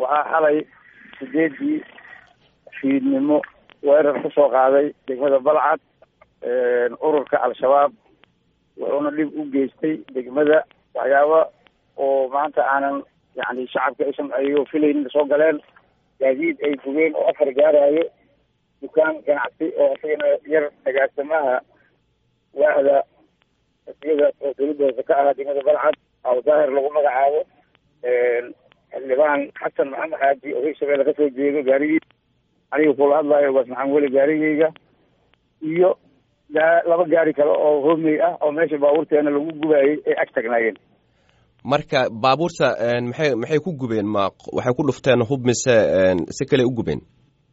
waxaa xalay sideedii fiidnimo weerar kusoo qaaday degmada balcad ururka al-shabaab wuxuuna dhib u geystay degmada waxyaaba oo maanta aanan yani shacabka aysan ayagoo filaynin soo galeen gaadiid ay fugeen oo afar gaarayo dukaan ganacsi oo isagana yar agaasamaha waahda iyada oo dawladda hoose ka ahaa degmada balcad aw daahir lagu magacaabo xildhibaan xasan maxamed xaaji oo hirshabelle kasoo jeedo gaarigii aniga kula hadlayo baas maxamed weli gaarigeyga iyo laba gaari kale oo hoomey ah oo meesha baabuurteena lagu gubaayey ay ag tagnaayeen marka baabuurta maxay maxay ku gubeen ma waxay ku dhufteen hub mise si kale u gubeen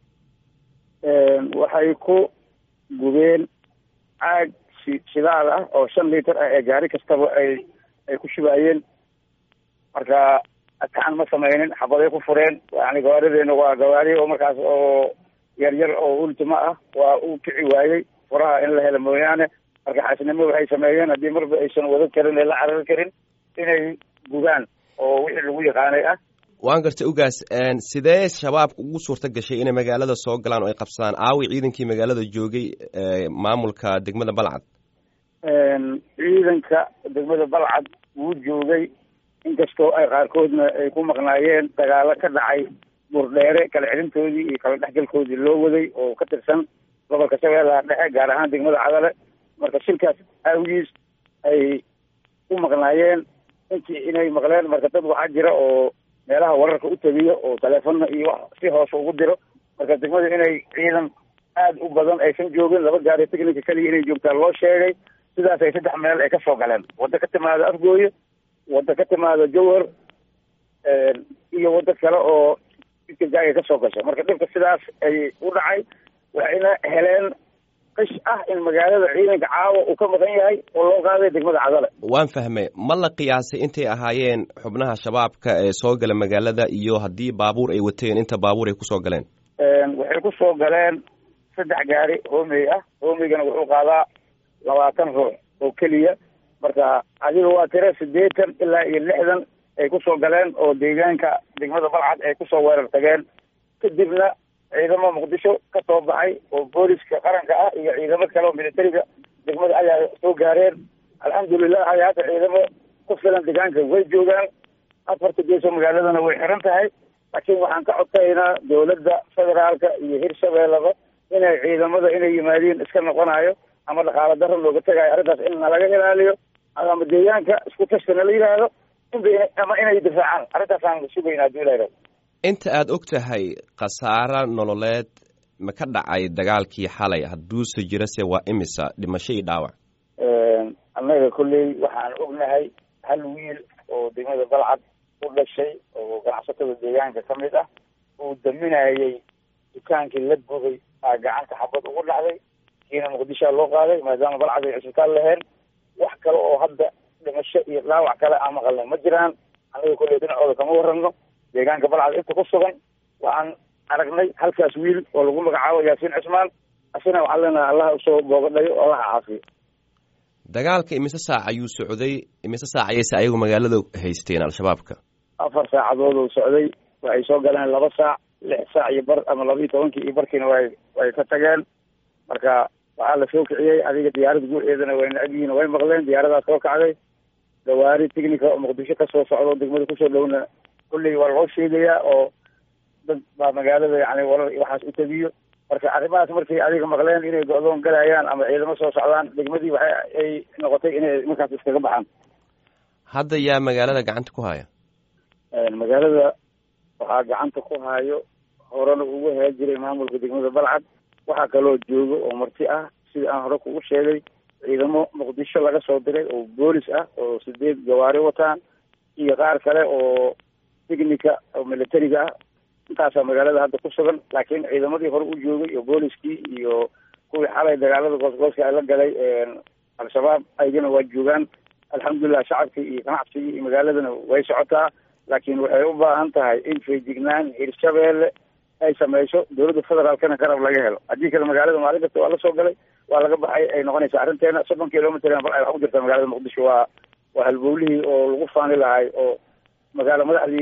waxay ku gubeen caag shidaal ah oo shan liiter ah ee gaari kastaba ay ay ku shubaayeen marka adkaan ma sameynin xabaday ku fureen yani gawaarideena waa gawaari oo markaas oo yar yar oo ultima ah waa uu kici waayey furaha in la helo mooyaane marka xaasnimo waxay sameeyeen haddii marba aysan wadan karin ee la carari karin inay gubaan oo wixii lagu yaqaanay ah waan gartay ugaas sidee shabaabka ugu suurta gashay inay magaalada soo galaan oo ay qabsadaan aawi ciidankii magaalada joogay maamulka degmada balcad ciidanka degmada balcad wuu joogay inkastoo ay qaarkoodna ay ku maqnaayeen dagaalo ka dhacay burdheere kala celintoodii iyo kala dhexgalkoodii loo waday oo ka tirsan gobolka shabeellaha dhexe gaar ahaan degmada cadale marka shilkaas aawigiis ay u maqnaayeen intii inay maqleen marka dad waxaa jira oo meelaha wararka u tagiyo oo taleefonna iyo wax si hoose ugu diro marka degmada inay ciidan aada u badan aysan joogin laba gaari technica keliya inay joogtaa loo sheegay sidaas ay saddex meel ay kasoo galeen waddo ka timaado afgooye waddo ka timaado jawhar iyo waddo kale oo jidkajaaga kasoo gasha marka dhibka sidaas ay u dhacay waxayna heleen qish ah in magaalada ciidanka caawa uu ka maqan yahay oo loo qaaday degmada cadale waan fahmay ma la qiyaasay intay ahaayeen xubnaha shabaabka ee soo gala magaalada iyo haddii baabuur ay wateen inta baabuur ay kusoo galeen waxay kusoo galeen saddex gaari hoomey ah hoomeygana wuxuu qaadaa labaatan ruux oo keliya marka adiga waa tiro siddeetan ilaa iyo lixdan ay kusoo galeen oo deegaanka degmada balcad ay kusoo weerar tageen kadibna ciidamo muqdisho ka soo baxay oo booliska qaranka ah iyo ciidamo kale oo militariga degmada ayaa soo gaareen alxamdulilah aya hadda ciidamo ku filan deegaanka way joogaan afarta geesoo magaaladana way xiran tahay laakiin waxaan ka codsaynaa dowladda federaalka iyo hirshabeellaba inay ciidamada inay yimaadiin iska noqonayo ama dhaqaalo daro looga tegayo arrintaas in nalaga ilaaliyo ama deegaanka isku tashka nala yidhaahdo ama inay difaacaan arrintaasaan sugaynaa hadii la yidhahdo inta aada og tahay khasaaro nololeed ma ka dhacay dagaalkii xalay hadduuse jirase waa imisa dhimasho iyo dhaawac annaga kolley waxaan ognahay hal wiil oo degmada balcad u dhashay oo ganacsatada deegaanka ka mid ah uu daminayay dukaankii la gubay aa gacanta xabad ugu dhacday kiina muqdishoa loo qaaday maadaama balcad ay cisbitaal laheen wax kale oo hadda dhimasho iyo dhaawac kale aan maqalnay ma jiraan annaga kolley dhinacooda kama warrano deegaanka balcad inta ku sugan waxaan aragnay halkaas wiil oo lagu magacaabo yaasiin cismaan asina waxaan leenahay allaha usoo boogadhayo oo allaha caafiyo dagaalka imise saac ayuu socday imise saac ayayse ayagu magaalada haysteen al-shabaabka afar saacadood oo socday waxay soo galeen laba saac lix saac iyo bar ama laba iyo tobankii iyo barkiina way way ka tageen marka waxaa la soo kiciyey adiga diyaarada guuceedana way necab yihiin way maqleen diyaaradaas soo kacday gawaari technica oo muqdisho kasoo socdo degmada kusoo dhowna kulley waa loo sheegayaa oo dad baa magaalada yani warar waxaas u tagiyo marka arrimahaas markay adiga maqleen inay go-doon galayaan ama ciidamo soo socdaan degmadii waxa ay noqotay inay markaas iskaga baxaan hadda yaa magaalada gacanta ku haya magaalada waxaa gacanta ku hayo horena ugu hee jiray maamulka degmada balcad waxaa kaloo jooga oo marti ah sida aan hore kugu sheegay ciidamo muqdisho laga soo diray oo boolis ah oo sideed gawaari wataan iyo qaar kale oo technica oo militariga ah intaasaa magaalada hadda ku sugan laakiin ciidamadii hore u joogay iyo booliskii iyo kuwii xalay dagaalada goosgooska ay la galay al-shabaab aygana waa joogaan alxamdulilah shacabkii iyo ganacsigii iyo magaaladana way socotaa laakiin waxay u baahan tahay in feejignaan hirshabeelle ay samayso dowladda federaalkana garab laga helo haddii kale magaalada maalin kasta waa la soo galay waa laga baxay ay noqonaysaa arrinteena soddon kilomitr bal ay wax ku jirtaa magaalada muqdisho waa waa halbowlihii oo lagu faani lahay oo magaalo madaxdii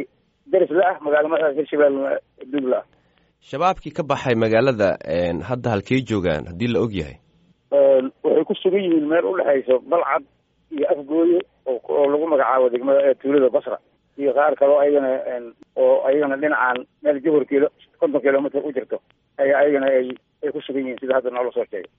deris la ah magaala madaxda hirshabelle dug la ah shabaabkii ka baxay magaalada hadda halkey joogaan haddii la og yahay waxay ku sugan yihiin meel udhexayso balcad iyo afgooye oo lagu magacaabo degmada tuulada basra iyo qaar kaloo ayagana oo ayagana dhinacaan meel johor kilo konton kilomitr u jirto ayaa ayagana ay ay ku sugan yihiin sida hadda noola soo sheegay